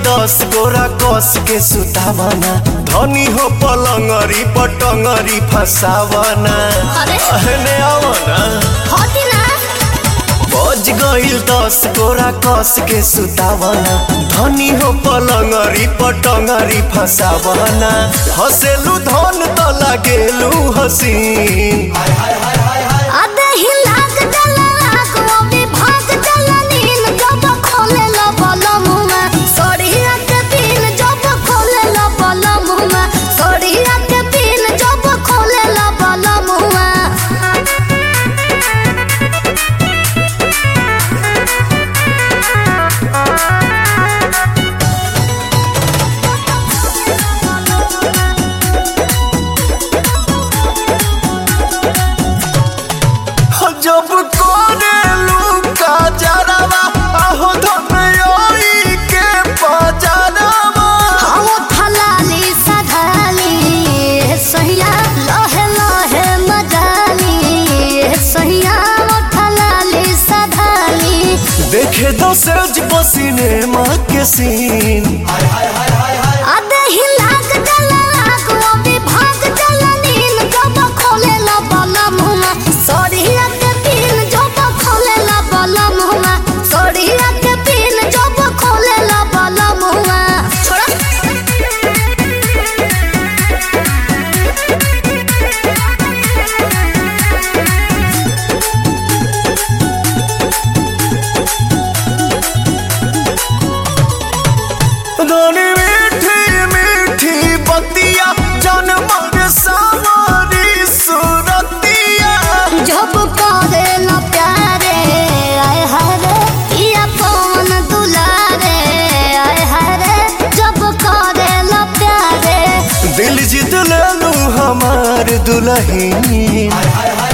दस गोरा कस के सुतावना धनी हो पलंगरी पटंगरी फसावना अरे अहने आवना होती ना बज गईल दस गोरा कस के सुतावना धनी हो पलंगरी पटंगरी फसावना हसेलू धन त लागेलू हसीन आधे ही लाग जला लाग वो भी भाग जला नील जब खोले लो बोलो मुँह में सोड़िया के पीन जब खोले लो बोलो मुँह में सोड़िया के पीन जब खोले लो बोलो मुँह में जब कोरेलू का जरावा आहो धनयोई के पजरावा हम थलाली सधाली सहिया लहे लहे मजाली सहिया थलाली सधाली देखे दो सज पसीने माँ के सीन आधे ही लाग जला लाग वो भी भाग जला नील जब खोले ला बाला मुँह सोड़िया के पीन जब खोले ला बाला मुँह सोड़िया के पीन जब खोले ला बाला मुँह छोड़ा धनी मीठी मीठी बतिया जन्म रे सावरी सुरतिया जब करे ला प्यारे आए हरे पिया पवन दुलारे आए हरे जब करे ला प्यारे दिल जीत लेलू हमार दुल्हन